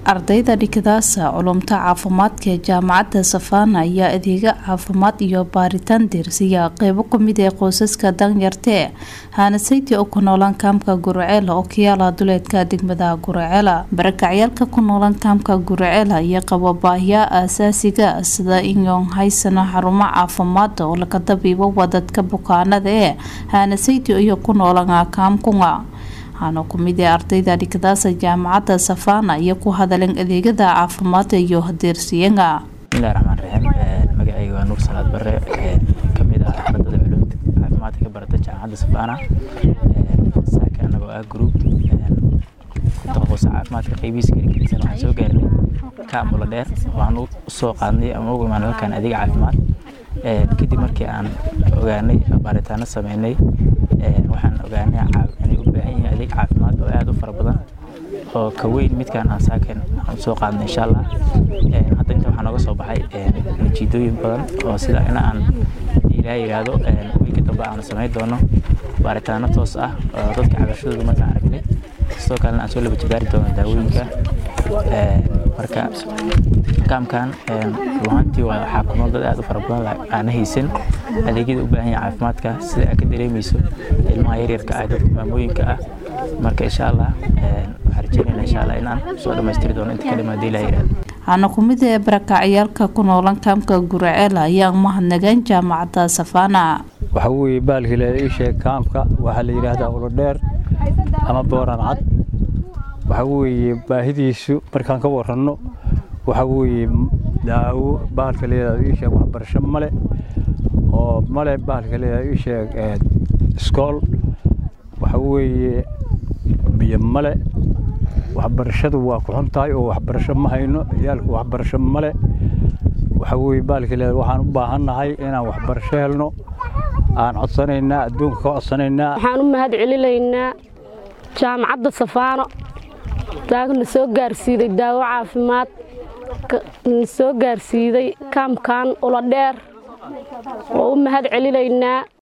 ardayda dhigadaasa culumta caafimaadka ee jaamacadda safaana ayaa adeega caafimaad iyo baaritaan diirsiya qeybo kamid ee qoysaska danyartee haanasayti oo ku noolaan kaamka guraceela oo kayaala duleedka degmada guraceela barakacyaalka ku noolaan kaamka guraceela iyo qabo baahiyaa aasaasiga sida inyoon haysano xarumo caafimaad oo laga dabiibo wadadka bukaanada ee haanasayti iyo ku noolaan kaamkunga waxaana kumid ee ardayda dhigadaasa jaamacadda safaana iyo ku hadaleen adeegada caafimaadka iyo hadeersiyaga bismillahi raxmaan raxiim magacayga waa nuur salaad bare kamid ah ardada culumta caafimaadka ka barata jaamacadda safaana saaka anagoo ah group taqaqusa caafimaadka qeybihiisa kala gedisan waxaan soo gaarnay kaamula dheer waxaan usoo qaadnay ama ugu imaanay halkan adeeg caafimaad kadib markii aan ogaanay baaritaano sameynay waxaan ogaanay inay u baahan yihiin adeeg caafimaad oo aada u fara badan oo ka weyn midkaan aan saaken aan soo qaadnay insha allah hadda inta waxaa nooga soo baxay natiijooyin badan oo sida in aan ilaaha yidhaahdo wiilka dambe aan samayn doono baaritaano toos ah oo dadka cabashadooda markaan aragnay sidoo kalena aan soo laba jibaari doono daawooyinka marka kaamkan ruhantii waxaa ku nool dad aad u fara badan aana haysan adeegyada u baahan yahay caafimaadka sida aad ka dareemayso ilmaha yaryarka ah dadka maamooyinka ah marka insha allah waxaan rajeynayna insha allah inaan soo dhammaystiri doono inta ka dhimaada ilaha yidhahdo waxaana kumid ee barakacyaalka ku noolan kaamka guraceela ayaa mahadnageen jaamacadda safaana waxa weeye baalkile ii sheeg kaamka waxaa la yidhaahdaa ulodheer ama booran cad waxa weeye baahidiisu markaan ka waranno waxa weeye daawo bahalka leedahay ii sheeg waxbarasho male oo male bahalka leedahay ii sheeg iskool waxa weeye biyo male waxbarashadu waa ku xun tahay oo waxbarasho ma hayno ciyaalku waxbarasho male waxa weeye bahalka leedahay waxaan u baahannahay inaan waxbarasho helno aan codsanaynaa adduunka ka codsanaynaa waxaan u mahad celinaynaa jaamacadda safaano taagna soo gaarsiiday daawo caafimaad na soo gaarsiiday kaamkan ula dheer oo u mahad celinaynaa